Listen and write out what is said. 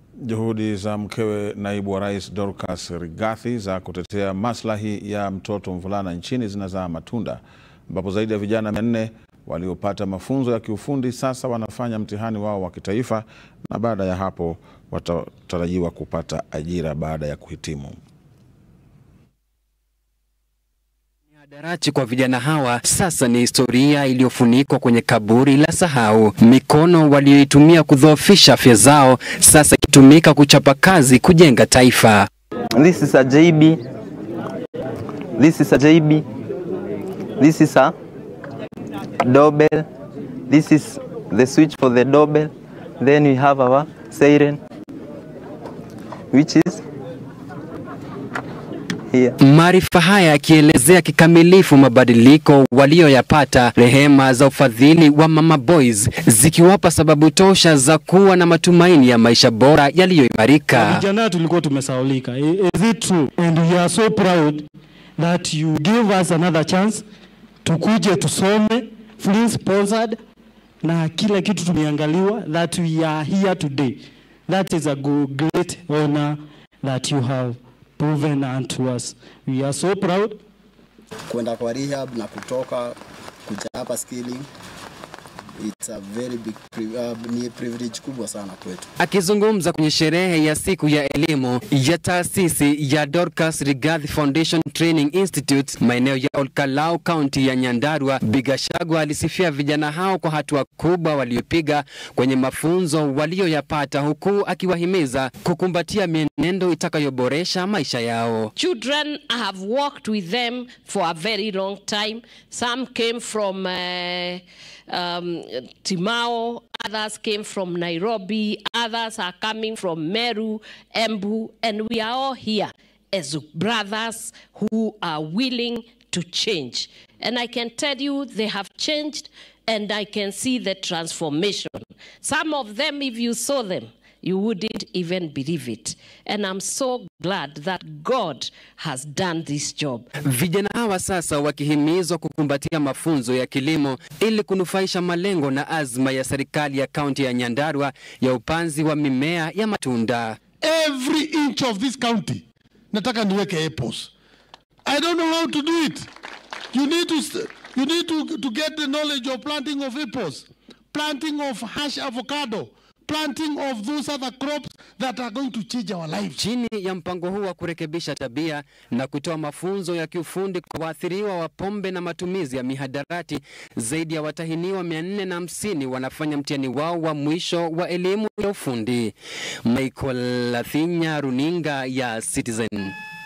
Juhudi za mkewe naibu wa rais Dorcas Rigathi za kutetea maslahi ya mtoto mvulana nchini zinazaa matunda, ambapo zaidi ya vijana mia nne waliopata mafunzo ya kiufundi sasa wanafanya mtihani wao wa kitaifa na baada ya hapo watatarajiwa kupata ajira baada ya kuhitimu. Mihadarati kwa vijana hawa sasa ni historia iliyofunikwa kwenye kaburi la sahau. Mikono walioitumia kudhoofisha afya zao sasa ikitumika kuchapa kazi kujenga taifa. This is a JB. This is a JB. This is a doorbell. This is the switch for the doorbell. Then we have our siren, which is here. Maarifa haya yakielezea kikamilifu mabadiliko walioyapata, rehema za ufadhili wa Mama Boys zikiwapa sababu tosha za kuwa na matumaini ya maisha bora yaliyoimarika. Vijana tulikuwa tumesaulika. I- Is it true? And we are so proud that you give us another chance tukuje tusome fully sponsored na kila kitu tumeangaliwa that we are here today. That is a go- great honor that you have proven unto us. We are so proud. kwenda kwa rehab na kutoka kuja hapa skilling it's a very big pri- uh, ni privilege kubwa sana kwetu. Akizungumza kwenye sherehe ya siku ya elimu ya taasisi ya Dorcas Rigathi Foundation Training Institute maeneo ya Olkalau, kaunti ya Nyandarua, Bigashagwa alisifia vijana hao kwa hatua kubwa waliopiga kwenye mafunzo walioyapata, huku akiwahimiza kukumbatia mienendo itakayoboresha maisha yao. Children, I have worked with them for a very long time. Some came from uh, um, Timao, others came from Nairobi, others are coming from Meru, Embu, and we are all here as brothers who are willing to change. And I can tell you they have changed and I can see the transformation. Some of them, if you saw them, you wouldn't even believe it. And I'm so glad that God has done this job. Vijana hawa sasa wakihimizwa kukumbatia mafunzo ya kilimo ili kunufaisha malengo na azma ya serikali ya kaunti ya Nyandarua ya upanzi wa mimea ya matunda. every inch of this county nataka niweke apples i don't know how to do it you need to st- you need to, to get the knowledge of planting of apples planting of hash avocado planting of those other crops that are going to change our lives Chini ya mpango huu wa kurekebisha tabia na kutoa mafunzo ya kiufundi kwa waathiriwa wa pombe na matumizi ya mihadarati, zaidi ya watahiniwa mia nne na hamsini wanafanya mtihani wao wa mwisho wa elimu ya ufundi. Michael Lathinya, runinga ya Citizen.